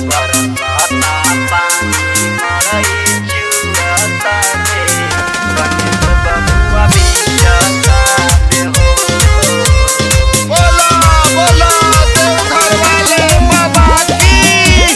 बरसाता पानी मरई चुअता रे गणेश बबुआ बिजता रे हो बोला बोला देवघर वाले बाबा की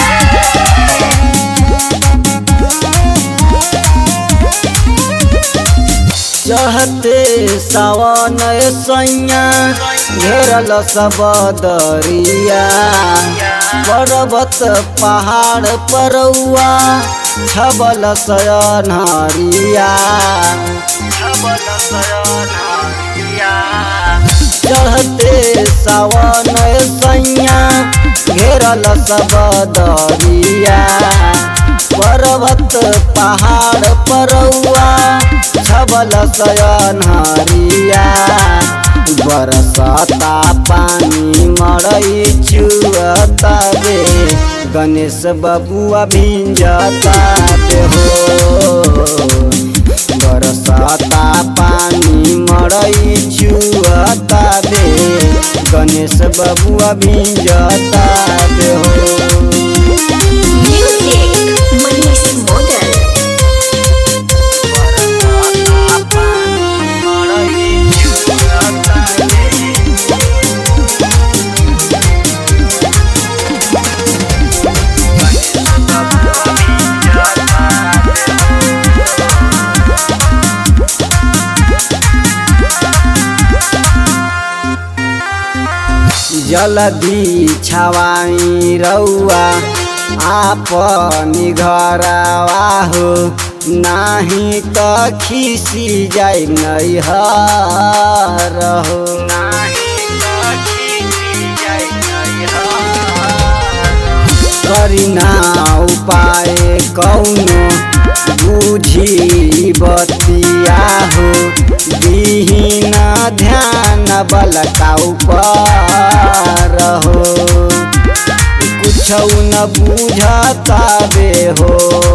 चढ़ते सावन सैया घेरल सब दरिया पर्वत पहाड़ परौआ छबल सयनहरिया छबल सयनहरिया चढ़ते सावन सैया घेरल सब दरिया पर्वत पहाड़ परौआ छबल सयनहरिया बरसाता पानी मरई छुअता रे गणेश बबुआ भिंजता रे हो बरसाता पानी मरई छुअता रे गणेश बबुआ भिंजता रे हो Music Manis Model बरसाता पानी मरई छुअता रे जलदी छवाई रौआ आपनी घरवा हो नाही त खिसी जाई नहीं हर हो नाही त खिसी जाई नहीं करिना उपाय कौनो बुझी बतिया हो बिहीन ध्यान बलका ऊपर हो कुछ न बुझता बे हो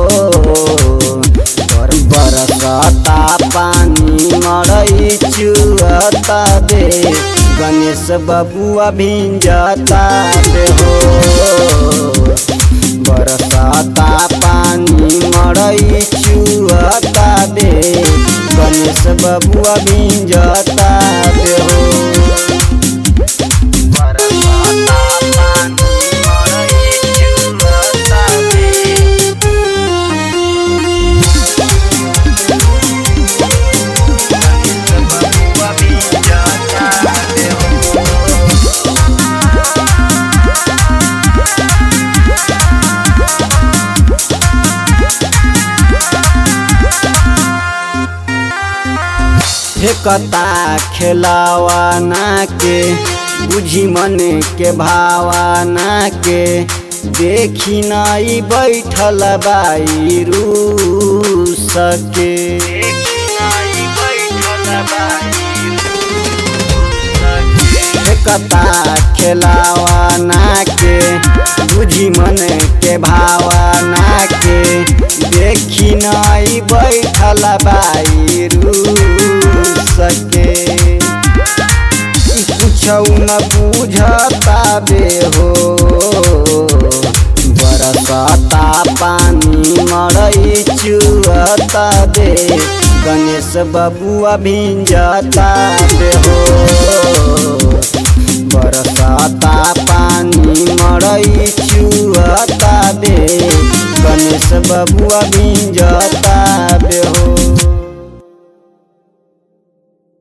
और बरसता पानी मरई चुअता बे गणेश बबुआ भिंजता बे हो बरसाता पानी मरई चुअता बे गणेश बबुआ भिंजता बे हो बरसाता पानी मरई चुअता बे गणेश बबुआ भिंजता बे हो फेकता खेलावाना के बुझी मन के भावाना के देखी नाई बैठल बाई रूस के फेकता खेलावाना के बुझी मन के भावाना के देखी नाई बैठल बाई रूस के कुछ न बुझता बे हो बरसाता पानी मरई चुअता बे गणेश बबुआ भिंजता बे हो बरसाता पानी मरई चुअता बे गणेश बबुआ भिंजता बे हो